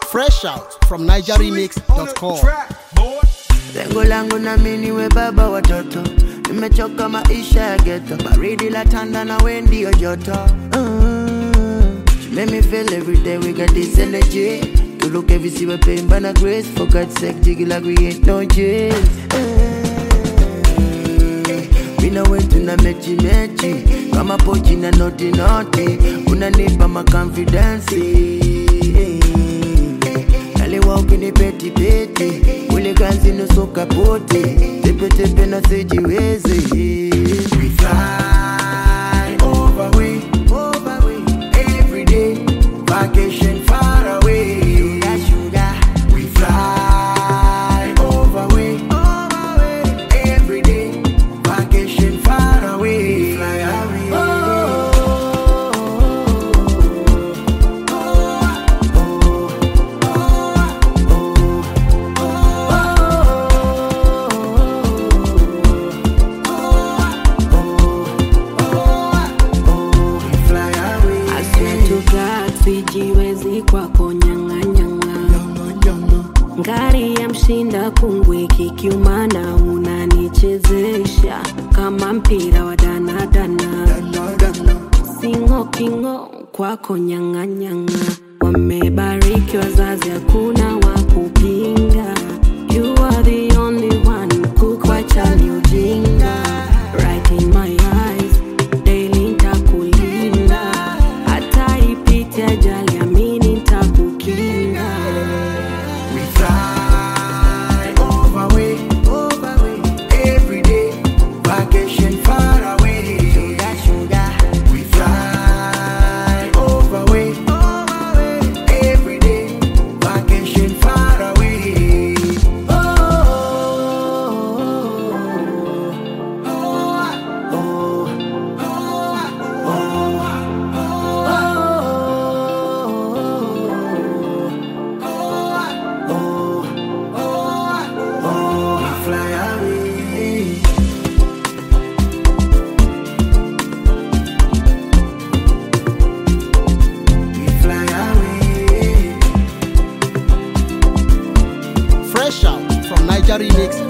Fresh out from NigerRemix.com. Lengo langu na mimi niwe baba watoto, nimechoka maisha ya ghetto, baridi la tanda na we ndio joto. Mm. She make me feel every day we got this energy. To look every see we pain by na grace. For God's sake, jiggy like we ain't no jails. Mi na wewe tuna mechi mechi kama pochi na noti noti, unanipa ma confidence Naliwa ukinipeti peti ule kazi nusu kapoti tepe tepe na sijiwezi We fly over we over we every day vacation far away sugar sugar we fly over we over we every day vacation far away fly away we fly away I swear to God sijiwezi kwako nyang'anyang'a ngari ya mshinda kungwi kikiumana unanichezesha kama mpira wa danadana singo kingo kwako nyang'anyang'a wamebariki wazazi hakuna wa kupinga you are the only one kukwacha ni ujinga right in my eyes daily ntakulinda hata ipite ajali amini ntakukinga We fly over way, over way, every day. Vacation far away, sugar, sugar. We fly over way, over way, every day. Vacation far away. Oh, oh, oh, we fly away. We fly away. Fresh out from NigerRemix.com.